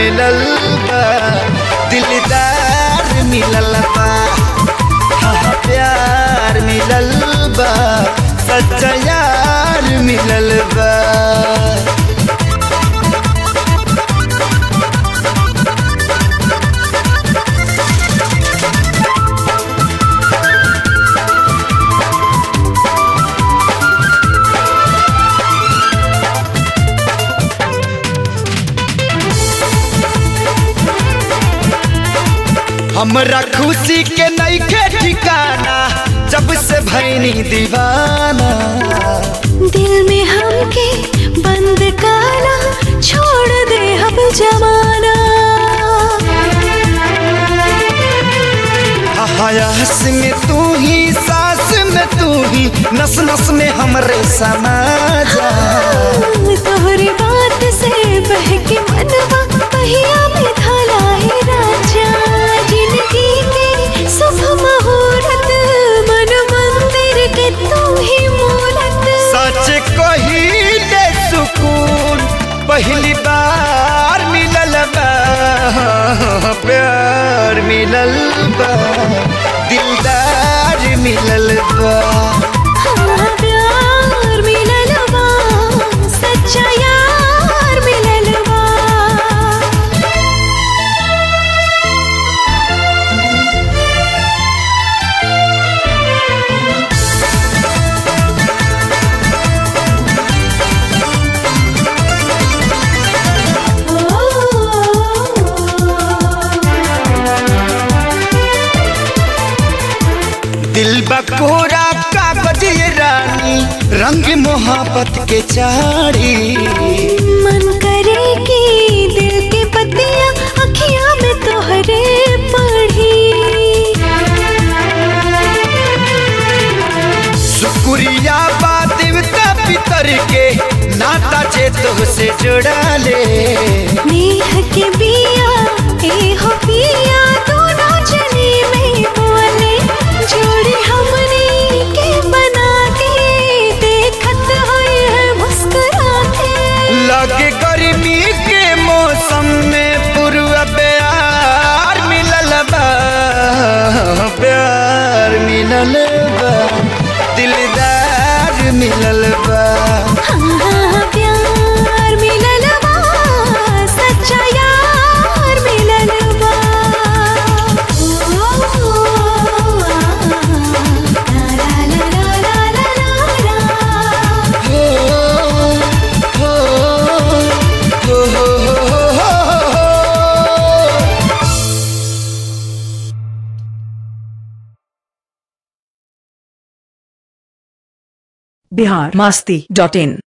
मिलल बा दिलदार मिलल बा हाँ हाँ, प्यार मिलल बा सच्चा यार मिलल बा हमरा खुशी के नईखे ठिकाना जब से भैनी दीवाना दिल में हमके बंद काला छोड़ दे हम जमाना हयास में तू ही सांस में तू ही नस नस में हमरे समा जा तोहरी बात से बहके मनवा पहिया में धलाए राजा जिंदगी के शुभ मुहूर्त मन मंदिर के तू ही मूरत सच कही दे सुकून पहली बार मिलल बा प्यार मिलल बा दिलदार मिलल बा हाँ, प्यार मिलल बा सच्चा यार मिलल बा दिल बकोरा कागज ये रानी रंग मोहब्बत के चारी मन करे कि दिल के पतिया अखियां में तोहरे पढ़ी शुक्रिया बा देवता पितर के नाता जे से जोड़ा ले नेह के बिया ए हो पिया दोनों जनी में बोले जोड़ी हमने के बना के देखत होए है मुस्कुराते लगे गर्मी के मौसम में पूर्व प्यार मिलल बा प्यार मिलल बा दिलदार मिलल बा हाँ, प्यार मिलल बा सच्चा यार मिलल बा ओ, ला, ला, ला, ला, ला, ला, ला। हो हो हो हो हो हो बिहार मास्ती डॉट इन